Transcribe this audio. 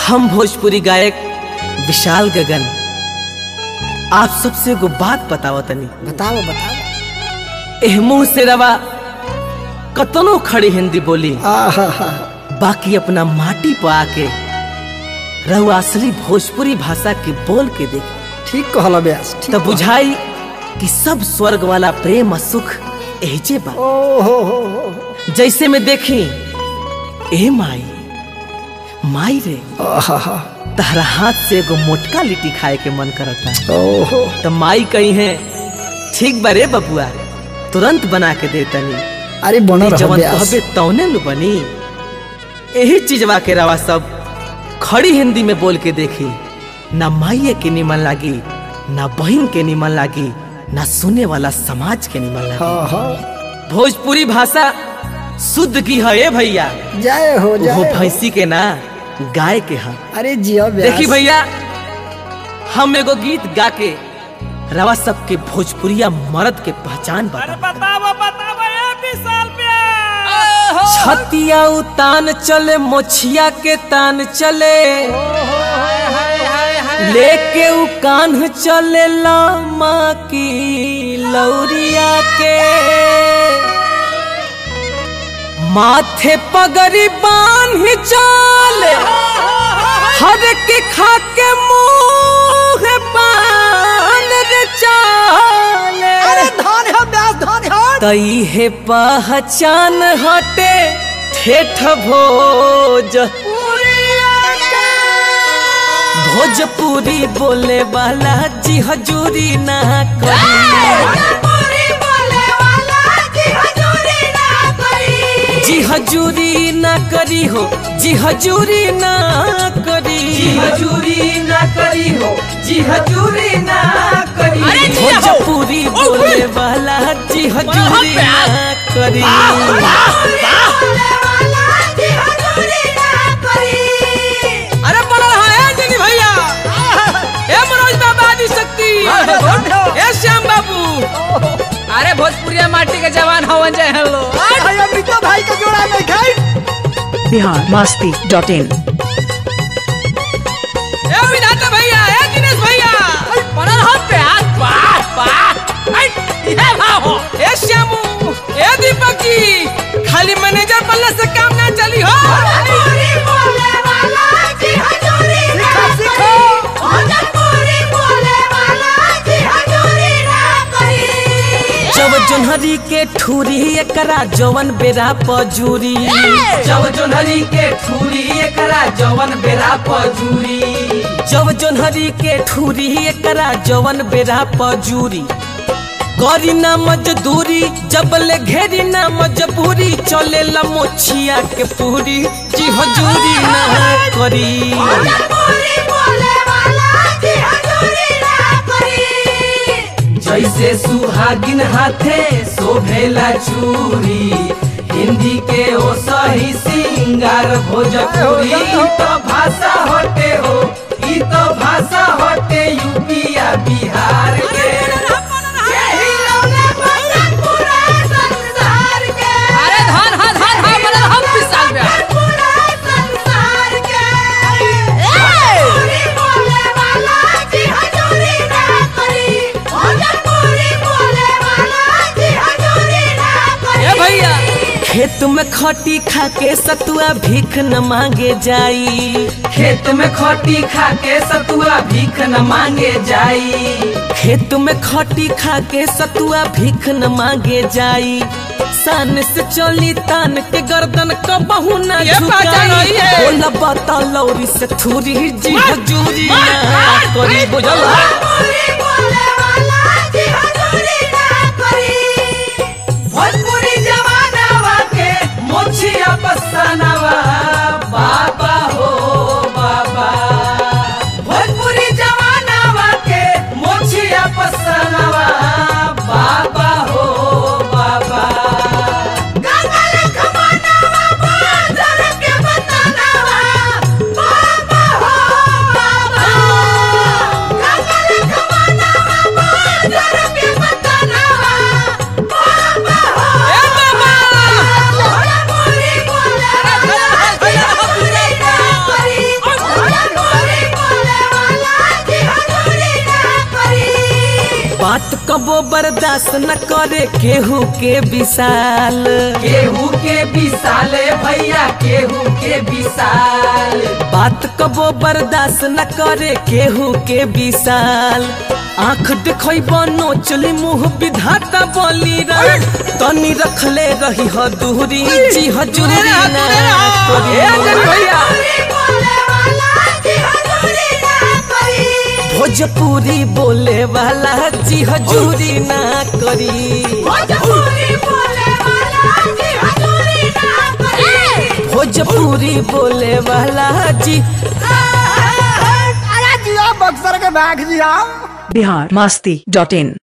हम भोजपुरी गायक विशाल गगन आप सबसे एगो बात बताओ तनी बताओ बताओ एह मुंह से रवा कतनो खड़ी हिंदी बोली आहा हा बाकी अपना माटी पर आके रहुआ असली भोजपुरी भाषा के बोल के देख ठीक कहला ब्यास ठीक तब बुझाई कि सब स्वर्ग वाला प्रेम और सुख एजे बा ओ हो हो हो जैसे में देखी ए माई माई रे आहा हा तहरा हाथ से एगो मोटका लिट्टी खाए के मन करता है ओ हो तो माई कही है ठीक बरे बबुआ तुरंत बना के दे तनी अरे बनो रहो जवन ब्यास कहबे तौने नु बनी यही चीजवा के रवा सब खड़ी हिंदी में बोल के देखी ना माइये के निमन लागी ना बहन के निमन लागी ना सुने वाला समाज के निमन लागी हाँ हाँ भोजपुरी भाषा शुद्ध की है ए भैया जय हो वो जय हो। भैंसी के ना गाय के है अरे जियो ब्यास देखी भैया हम एगो गीत गा के रवा सबके भोजपुरिया मर्द के पहचान बता बताओ बताओ ए विशाल पे छतिया उतान चले मोछिया के तान चले लेके उ कान्ह चले लामा की लौरिया के माथे पगड़ी बांध चले हर के खा के मुंह पान रे चाले अरे धन हो ब्यास धन हो तई है पहचान हटे ठेठ भोज भोजपुरी बोले वाला जी हजूरी ना करी जी हजूरी ना करी हो जी हजूरी ना करी जी हजूरी ना करी हो जी हजूरी ना करी भोजपुरी बोले वाला जी हजूरी ना करी अरे बड़ा है जनी भैया ए मनोज बाबा आदि शक्ति ए श्याम बाबू अरे भोजपुरिया माटी के जवान हवन जय हेलो भैया मित्र भाई का जोड़ा में खाई बिहार मस्ती डॉट इन ए विधाता भैया ए दिनेश भैया बनल हो प्यास वाह वाह ऐ ये भाव हो ए श्यामू ए दीपक जी खाली मैनेजर बनने से काम ना चली हो जब जोन्हरी के ठूरी एकरा जवन बेरा पजूरी जब जोन्हरी के ठूरी एकरा जवन बेरा पजूरी जब जोन्हरी के ठूरी एकरा जवन बेरा पजूरी करी ना मजदूरी जब ले घेरी ना मजबूरी चले ला मोछिया के पूरी जी हजूरी ना करी जैसे सुहागिन हाथे शोभेला चूरी हिंदी के ओ सही सिंगार भोजपुरी ई तो भाषा हटे हो ई तो भाषा हटे यूपिया बिहार के अरे धन हा धन हा बनल हो विशाल पे ए भैया खेत में खटी खा के सतुआ भीख न मांगे जाई खेत में खटी खा के सतुआ भीख न मांगे जाई खेत में खटी खा के सतुआ भीख न मांगे जाई सान से चली तान के गर्दन कबहू ना ये पहचान झुकाई होई है। बोला बता लौरी से थूरी जी हजूरी ना करी बुझल भोजपुरी जवानावा के मोछिया पसानावा बाबा हो बाबा भोजपुरी जवानावा के मोछिया पसानावा बाबा हो बाबा बाबा कबो बर्दाश्त न करे केहू के विशाल केहू के विशाल भैया केहू के विशाल बात कबो बर्दाश्त न करे केहू के विशाल आंख देखब नोचली मुंह विधाता बोली रे तनी रखले रही ह दूरी जी हजूरी ना करी। भोजपुरी बोले वाला जी हजूरी ना करी भोजपुरी बोले वाला जी अरे जिया बक्सर के बैग जिया बिहार मस्ती डॉट इन